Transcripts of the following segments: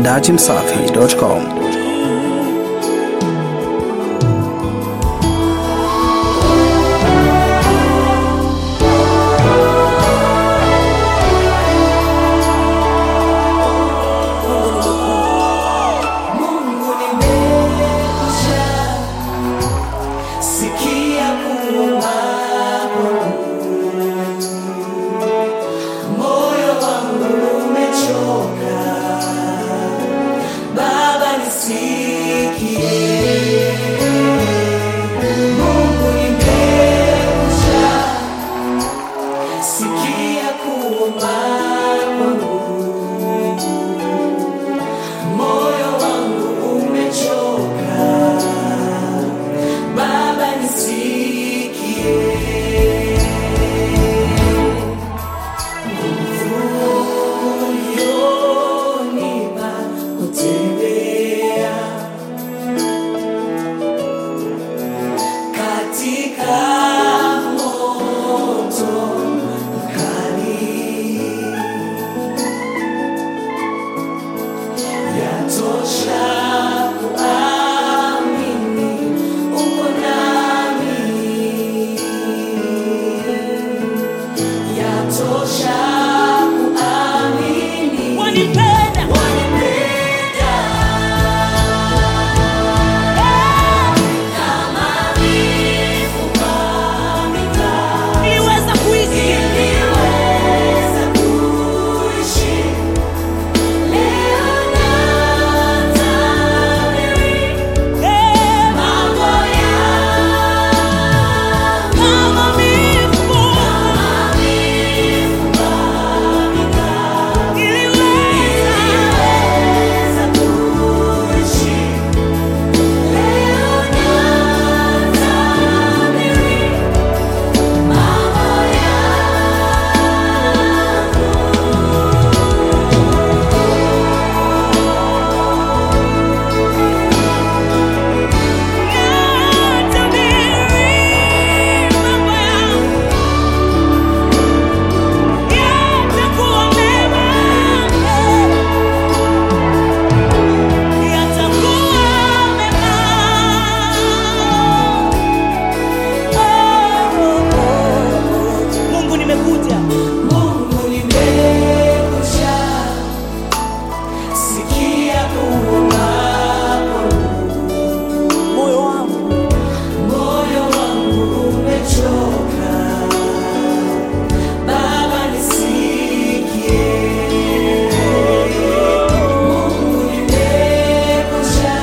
dachimsafi.com. Mungu nimekuja, sikia kuomba kwangu. Moyo wangu umechoka, Baba nisikie. Mungu nimekuja, sikia kuomba kwangu. Moyo wangu umechoka, Baba nisikie. Nguvu ulionipa kutembea katika moto mkali yatosha kuamini uko nami, yatosha kuamini Wanipenda. wanipenda kama mifupa mikavu Niliweza kuishi iliweza kuishi leo natabiri eh, mambo yangu kama mifupa. Niliweza iliweza kuishi leo natabiri mambo natabiri mambo yangu yatakuwa mema, yatakuwa mema. Mungu nimekuja Mungu nimekuja, sikia kuomba kwangu. moyo wangu Moyo wangu umechoka, Baba nisikie. Mungu nimekuja,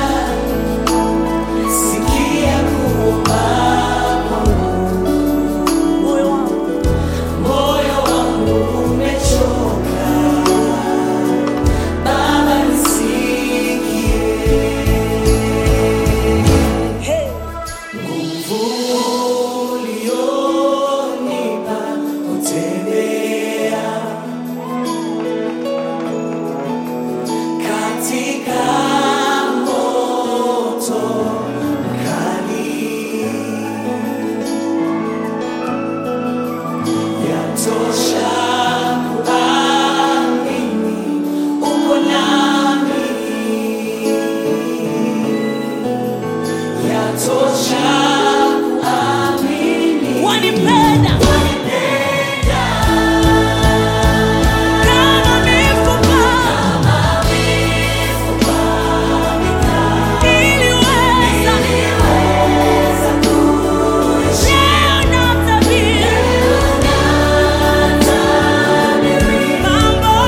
sikia kuomba kwangu. moyo wangu Moyo wangu umechoka, Baba nisikie. hey. Nguvu ulionipa kutembea katika moto mkali, yatosha kuamini uko nami yatosha kuamini wanipenda wanipenda kama mifupa kama mifupa mikavu iliweza iliweza kuishi leo natabiri natabiri mambo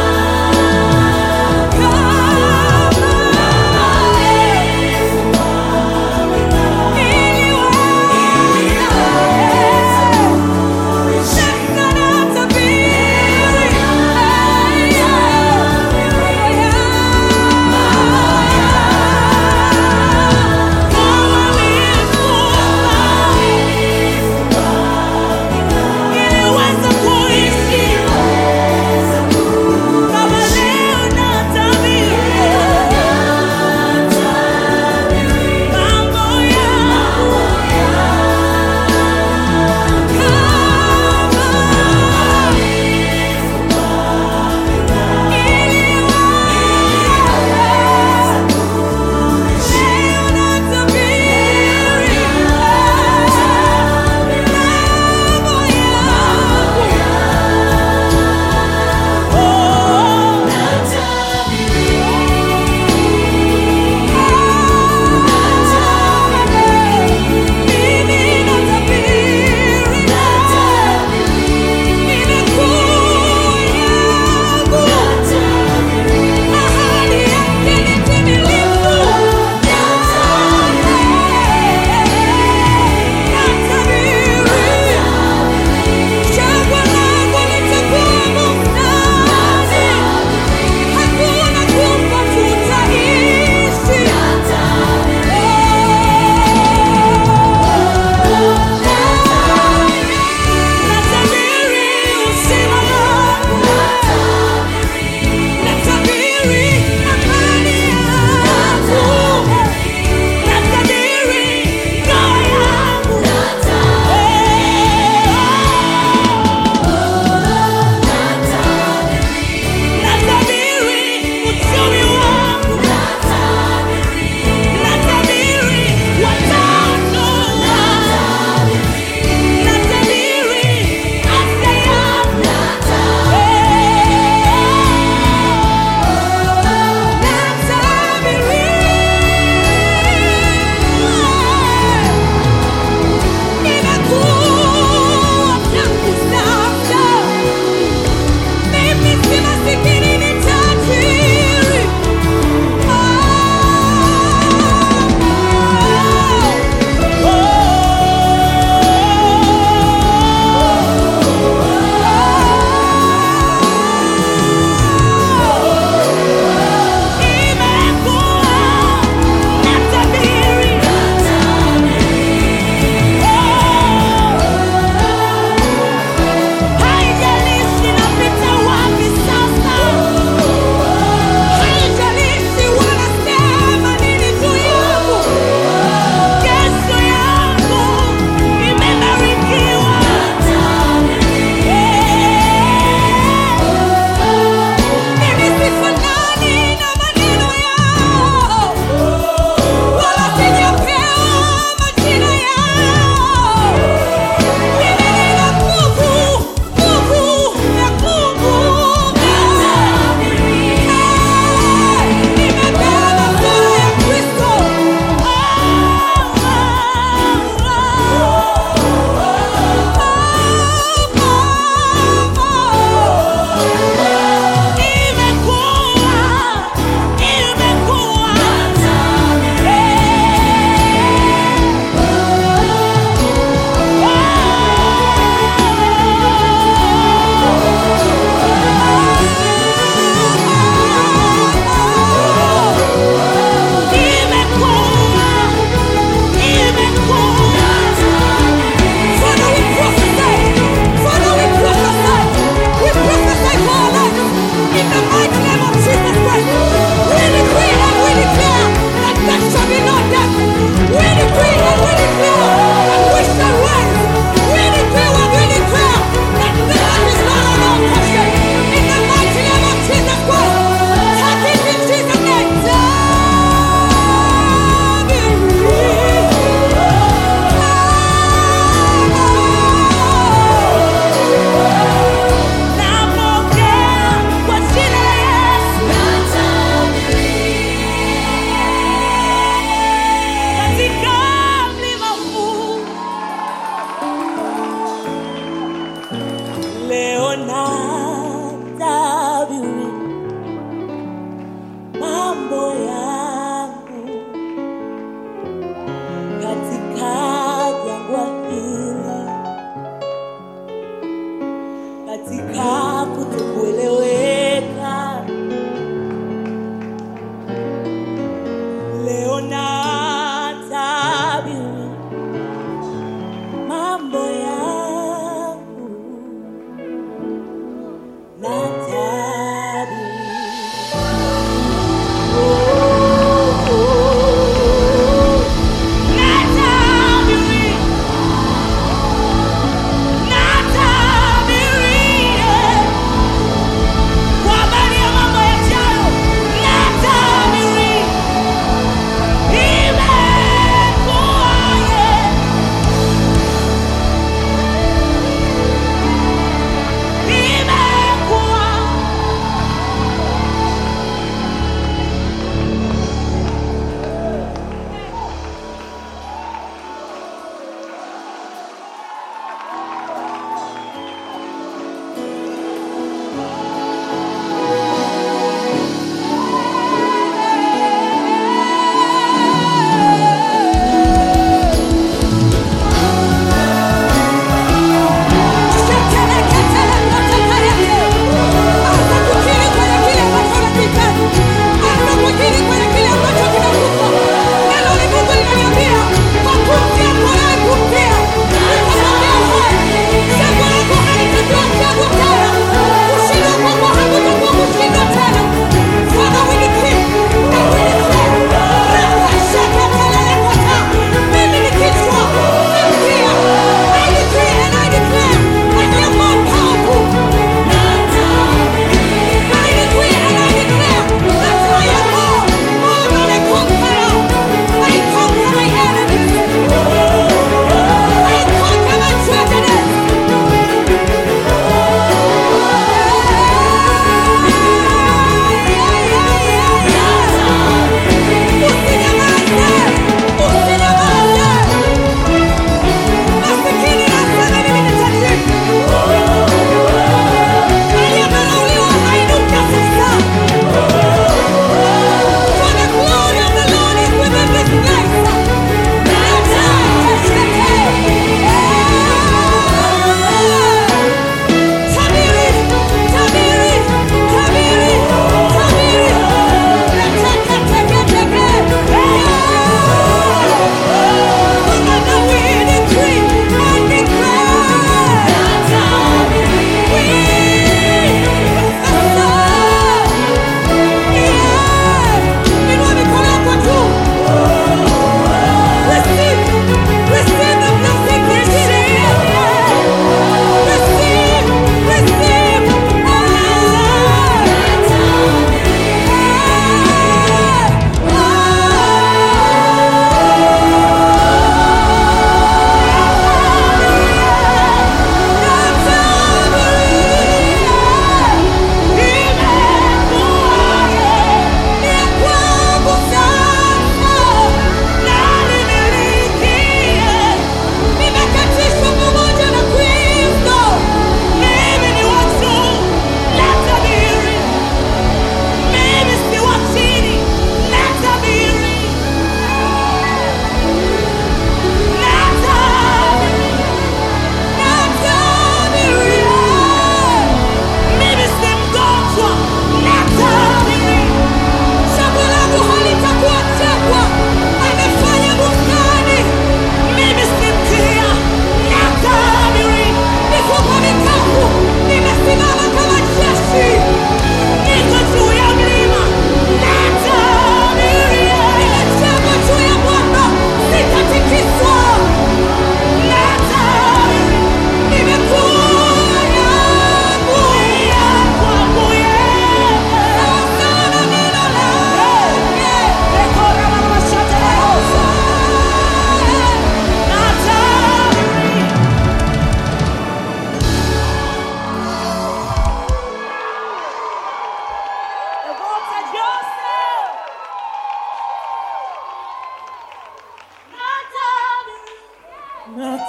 yangu kama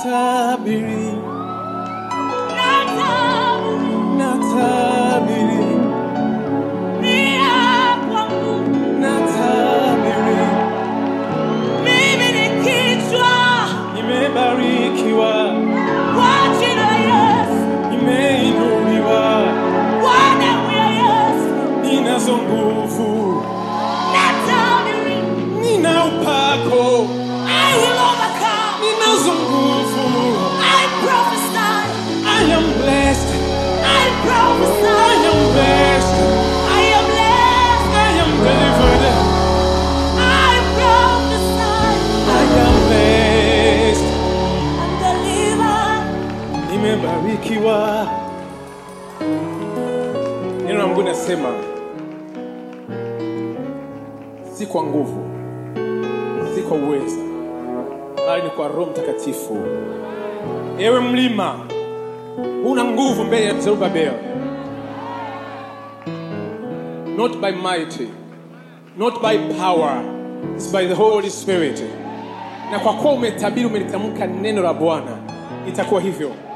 natabiri natabiri natabiri pia kwangu. natabiri Mimi ni kichwa nimebarikiwa kwa jina la Yesu, nimeinuliwa kwa damu ya Yesu. ninazo nguvu Natabiri, nina upako I will overcome. ninazo nguvu I prophesy, I am blessed I prophesy. I am blessed I am blessed. I am delivered I prophesy. I am blessed I'm delivered. nimebarikiwa neno la mungu nasema si kwa nguvu si kwa uweza bali ni kwa roho mtakatifu ewe mlima una nguvu mbele ya zerubabel not by mighty not by power it's by the holy spirit na kwa kuwa umetabiri umelitamka neno la bwana itakuwa hivyo